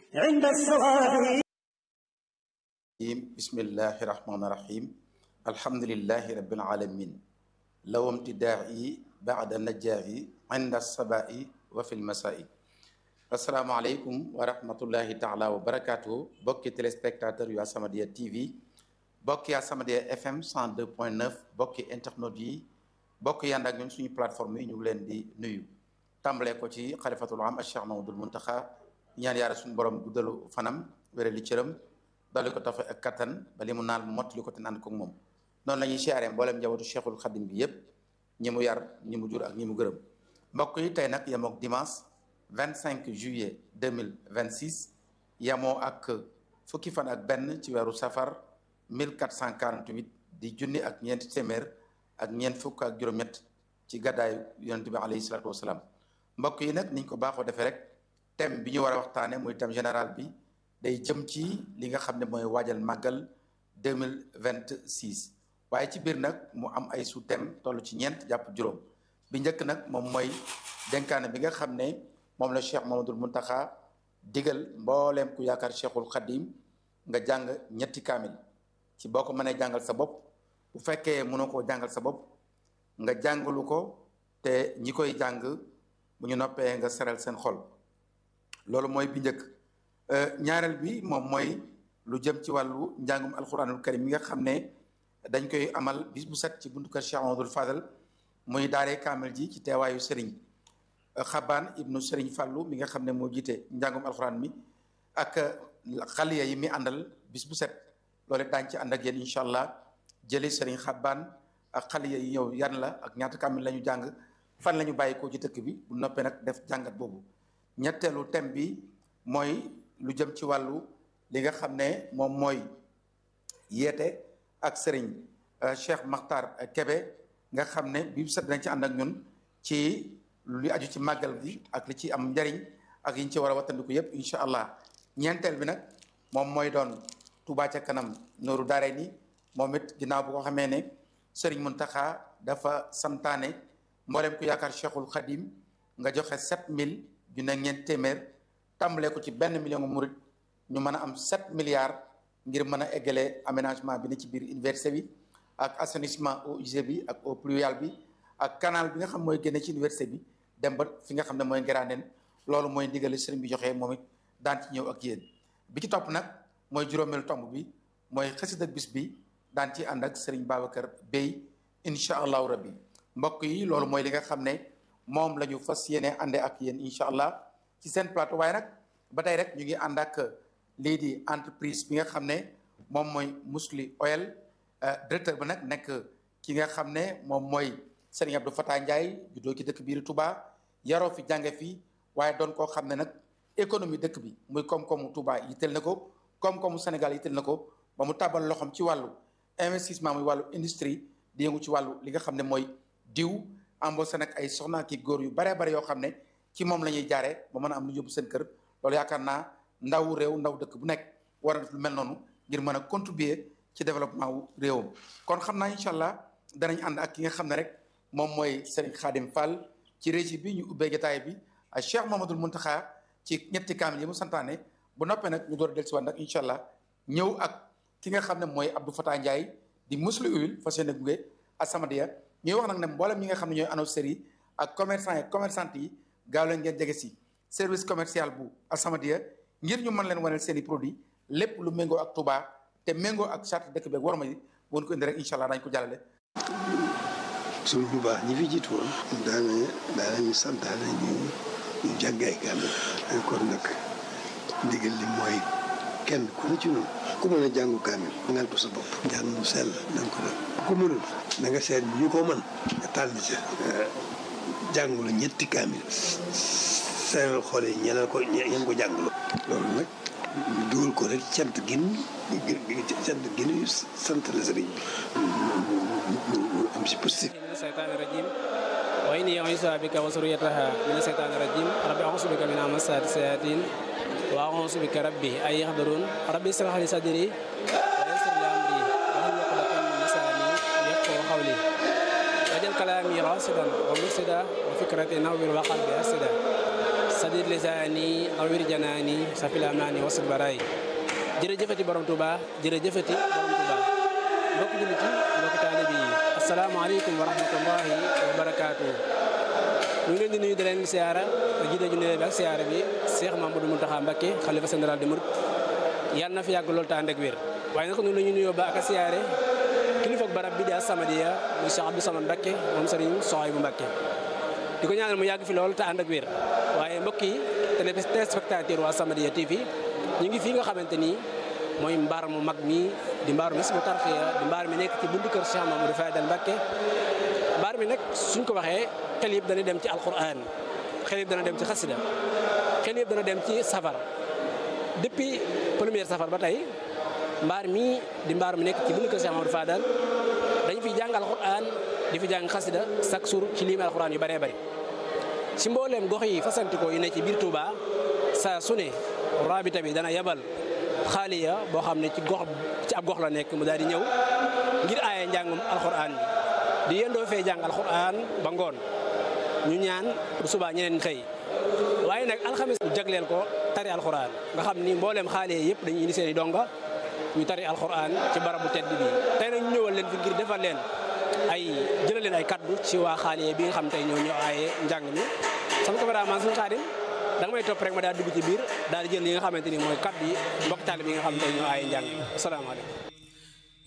عند الصواب بسم الله الرحمن الرحيم الحمد لله رب العالمين لو امتداعي بعد النجاح عند الصباء وفي المساء السلام عليكم ورحمة الله تعالى وبركاته بوكي تلسبكتاتور يا سمدية تي في بوكي يا سمدية اف ام 102.9 بوكي انترنت yi bokk yànd ak ñun suñu plateforme yi ñu ngi leen di nuyu tàmbalee ko ci xalifatul am Cheikh Mamadul Muntaxa ñaan yaara suñu borom guddalu fanam wéré li cëram dolli ko tafe ak kattan ba li mu naal mu mottali ko te ànd ko moom noonu la ñuy siyaaree mboolem njabootu Cheikhul Xadim bi yépp ñi mu yar ñi mu jur ak ñi mu gërëm mbokk yi tey nag yemook dimanche 25 juillet 2026 yemoo ak fukki fan ak benn ci weeru safar 1448 di junni ak ñeenti téeméer ak ñeent fukk ak juróom-ñett ci gàddaayu yonent bi alayhi salaatu wasalaam mbokk yi nag niñ ko baaxoo defee rek thème bi ñu war a waxtaane muy thème général bi day jëm ci li nga xam ne mooy waajal màggal 2026 waaye ci biir nag mu am ay sous thème toll ci ñeent jàpp juróom bi njëkk nag moom mooy dénkaane bi nga xam ne moom la Cheikh Mamadul Muntaxa digal mbooleem ku yaakaar Cheikhul Xadim nga jàng ñetti kaamil ci boo ko mënee jàngal sa bopp bu fekkee mënoo koo jàngal sa bopp nga jàngalu ko te ñi koy jàng bu ñu noppee nga seral seen xol loolu mooy bi njëkk ñaareel bi moom mooy lu jëm ci wàllu njàngum alquranul karim mi nga xam ne dañ koy amal bis bu set ci buntu kër Cheikh Amadou Fadal muy daaree kaamil ji ci teewaayu Serigne Xabaan ibnu Serigne Fàllu mi nga xam ne moo jiite njàngum alquran mi ak xaliya yi mi àndal bis bu set loolu daañ ci ànd ak yéen incha allah jëli Serigne Xabaan ak xaliya yi ñëw yan la ak ñaata kaamil la ñu jàng fan la ñu bàyyi ko ci dëkk bi bu noppee nag def jàngat boobu ñetteelu thème bi mooy lu jëm ci wàllu li nga xam ne moom mooy yeete ak sëriñ Cheikh Makhtar Kebe nga xam ne bi set dañ ci ànd ak ñun ci lu aju ci màggal gi ak li ci am njariñ ak yi ñu ci war a wattandiku yépp incha allah ñeenteel bi nag moom mooy doon Touba ca kanam nooru daare ni moom it ginnaaw bu ko xamee ne sëriñ Muntaxa dafa santaane mboolem ku yaakaar Cheikhul Khadim nga joxe 7000 junne ñeent téeméer tàmbalee ko ci benn million murit ñu mën a am 7 milliards ngir mën a eggale aménagement bi ne ci biir université bi ak assainissement eau usée bi ak eau pluviale bi ak canal bi nga xam mooy génne ci université bi dem ba fi nga xam ne mooy Ngiraaneen loolu mooy ndigali sëriñ bi joxe moom it daan ci ñëw ak yéen bi ci topp nag mooy juróomeelu tomb bi mooy xasida bis bi daan ci ànd ak sëriñ Babacar Bey incha allahu rabbi mbokk yi loolu mooy li nga xam ne moom la ñu fas yéene àndee ak yéen incha allah ci seen plateau waaye nag ba tey rek ñu ngi ànd ak lii di entreprise bi nga xam ne moom mooy Musli Oil directeur ba nag nekk ki nga xam ne moom mooy Serigne Abdou Fatah Ndiaye juddoo ci dëkk biir Touba yaroo fi jànge fii waaye doon koo xam ne nag économie dëkk bi muy koom-koomu Touba yitteel na ko koom-koomu Sénégal yitteel na ko ba mu tàbbal loxoom ci wàllu investissement muy wàllu industrie di yëngu ci wàllu li nga xam ne mooy diw embauché nag ay soxna ki góor yu baree bare yoo xam ne ci moom la ñuy jaaree ba mën a am lu yóbbu seen kër loolu yaakaar naa ndaw réew ndaw dëkk bu nekk war a def lu mel noonu ngir mën a contribuer ci développement wu réewam kon xam naa incha allah danañ ànd ak ki nga xam ne rek moom mooy Serigne Khadim Fall ci régie bi ñu ubbee jotaay bi ak Cheikh Mamadou Muntaxa ci ñetti kaamil yi mu santaane bu noppee nag ñu door a dellusiwaat nag incha allah ñëw ak ki nga xam ne mooy Abdou Fatah Ndiaye di Musli Oil fas yéene gunge As-Samadiyya ñuy wax nag ne mboolem ñi nga xam ne ñooy annonceurs yi ak commerçant yi commerçante yi gaaw leen ngeen jege si service commercial bu As-Samadiyya ngir ñu mën leen waneel seen i produit lépp lu méngoo ak Touba te méngoo ak charte dëkk beeg war ma yi woon ko indi rek incha allah dañ ko jàllale. suñ bu baax ñi fi jiitu woon. daana daanañu santaane ñu ñu jàng ay kaamil. kon nag ndigal li mooy kenn ku ne ci noonu. ku mën a jàngu kaamil. ngal ko sa bopp. jàng mu sell na nga ko def. ku mënul na nga seet ñu ko mën. nga tàll ca. jàngu la ñetti kaamil. seeral xool yi ñeneen ko ñeen ko jàngaloo. loolu nag ñu dugal ko rek cant gin cant gin sant la sëriñ bi. mu am si positif. من الشيطان الرجيم وإني أعيذها بك وذريتها من الشيطان الرجيم ربي أعوذ بك من همزات الشياطين وأعوذ بك ربي أن يحضرون ربي اشرح لي صدري ويسر لي أمري واحلل عقدة من لساني يفقهوا قولي واجعل كلامي راشدا ومرشدا وفكرتي نور وقلبي أرشدا sadid lisaani awir janaani safil amaani wasit baraay jërëjëfati borom Touba jërëjëfati borom Touba mbokk jullit yi mbokk taalibe yi asalaamaaleykum wa rahmatullahi wa barakaatu ñu ngi leen di nuyu di leen siyaara jiite ju nuyoo bi ak siyaara bi Cheikh Mamadou Mountakha Mbacké xalifa général des mourides yàlla na fi yàgg loolu te ànd ak wér waaye nag noonu la ñu nuyoo ba ak a siyaare kilifa barab bi di As-Samadiyya muy Cheikh Abdou Samad Mbacké moom Serigne Souhaïbou Mbacké di ko ñaanal mu yàgg fi loolu te ànd ak wér waaye mbokk yi téléspectateur waa As-Samadiyya TV ñu ngi fii nga xamante ni mooy mbaar mu mag mi di mbaaru Hizbut Tarqiyyah di mbaar mi nekk ci buntu kër Cheikh Mamadou Fadal Mbacké mbaar mi nag suñ ko waxee xel yëpp dana dem ci alquran xel yëpp dana dem ci xasida xel yëpp dana dem ci safar depuis première safar ba tey mbaar mii di mbaar mi nekk ci buntu kër Cheikh Mamadou Fadal dañu fi jàng alquran di fi jàng xasida chaque jour ci liimi alquran yu bëree bëri ci mbooleem gox yi fasantikoo yi ne ci biir Touba saa su ne rabita bi dana yabal xaaliya boo xam ne ci gox ci ab gox la nekk mu daal di ñëw ngir aaye njàngum alquran bi di yendoo fee jàng alquran ba ngoon ñu ñaan bu subaa ñeneen xëy waaye nag alxames bu jagleel ko tari alquran nga xam ni mbooleem xaaliya yëpp dañuy indi seen i donga ñu tari alquran ci barabu tedd bi tey nag ñu ñëwal leen fi ngir defal leen ay jëlal leen ay kaddu ci waa xaaliya bi nga xam tey ñoo ñëw aaye njàng mi sama cameraman suñu xaadim da nga may topp rek ma daal dugg ci biir daal di jël li nga xamante ni mooy kaddu yi mbokk taalibe yi nga xam tey ñoo aaye njàng mi asalaamaaleykum